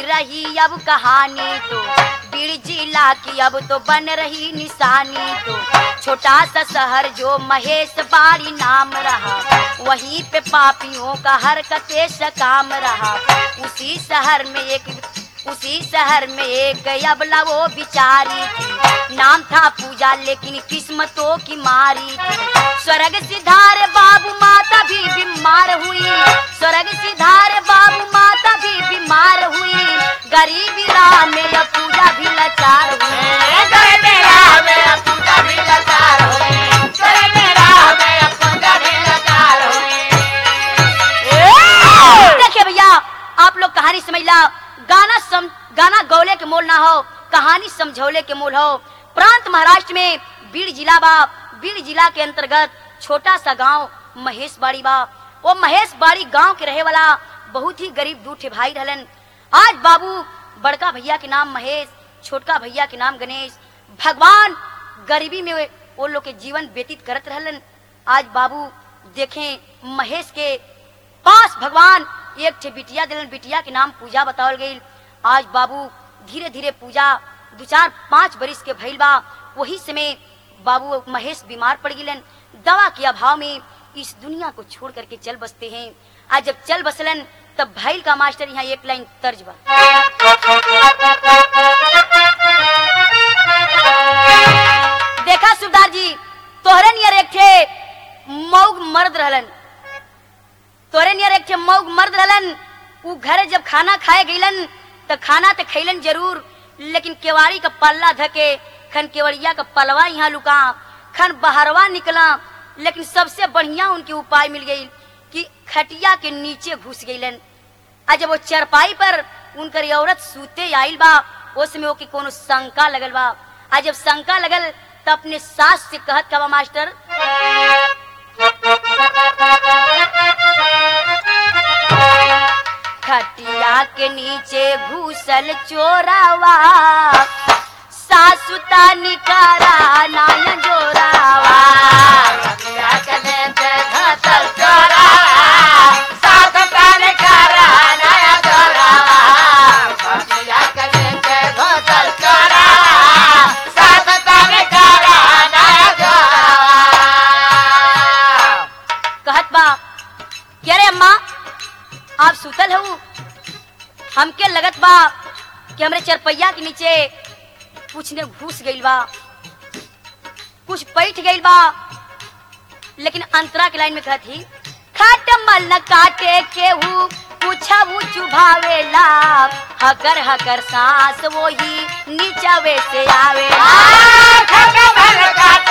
रही अब कहानी तो बीड़ जिला की अब तो बन रही निशानी तो छोटा सा शहर जो महेश बाड़ी नाम रहा वहीं पे पापियों का हरकते से काम रहा उसी शहर में एक उसी शहर में एक अबला वो बिचारी थी नाम था पूजा लेकिन किस्मतों की मारी थी स्वर्ग सिधारे बाबू माता भी बीमार हुई स्वर्ग सिधारे बाबू माता भी बीमार हुई गरीबी राह में अब पूजा भी लाचार हुई देखिए भैया आप लोग कहानी समझ ला गाना सम, गाना गौले के मोल ना हो कहानी समझौले के मोल हो प्रांत महाराष्ट्र में बीड़ जिला बा बीड़ जिला के अंतर्गत छोटा सा गांव महेश बाड़ी बा वो महेश बाड़ी गांव के रहे वाला बहुत ही गरीब दूठे भाई रहलन आज बाबू बड़का भैया के नाम महेश छोटका भैया के नाम गणेश भगवान गरीबी में वो लोग के जीवन व्यतीत करत रहलन आज बाबू देखें महेश के पास भगवान एक ठे बिटिया दिलन बिटिया के नाम पूजा बतावल गई आज बाबू धीरे धीरे पूजा दो चार पाँच बरिस के भइल बा वही समय बाबू महेश बीमार पड़ गिलन दवा के अभाव में इस दुनिया को छोड़ करके चल बसते हैं आज जब चल बसलन तब भैल का मास्टर यहाँ एक लाइन तर्ज बा देखा सुबदार जी तोहरे नियर एक ठे मौग मर्द रहलन तोरे नियर एक ठे मौग मर्द रहलन उ घरे जब खाना खाए गईलन त खाना तो खैलन जरूर लेकिन केवाड़ी का पल्ला धके खन केवड़िया का पलवा यहाँ लुका खन बहरवा निकला लेकिन सबसे बढ़िया उनके उपाय मिल गई कि खटिया के नीचे घुस गईलन आ जब वो चरपाई पर उनकर ये औरत सूते आइल बा उसमें ओके कोनो शंका लगल बा आ जब शंका लगल त अपने सास से कहत का बा मास्टर खटिया के नीचे घुसल चोरावा सासुता निकारा नाय जोरावा कहत बा क्या रे अम्मा आप सुतल हो हमके लगत बा कि हमरे चरपैया के नीचे कुछ ने घुस गइल बा कुछ बैठ गइल बा लेकिन अंतरा के लाइन में कहत ही खट मल न काटे केहू पूछा वो चुभावेला हकर हकर सांस वो ही नीचावे से आवेला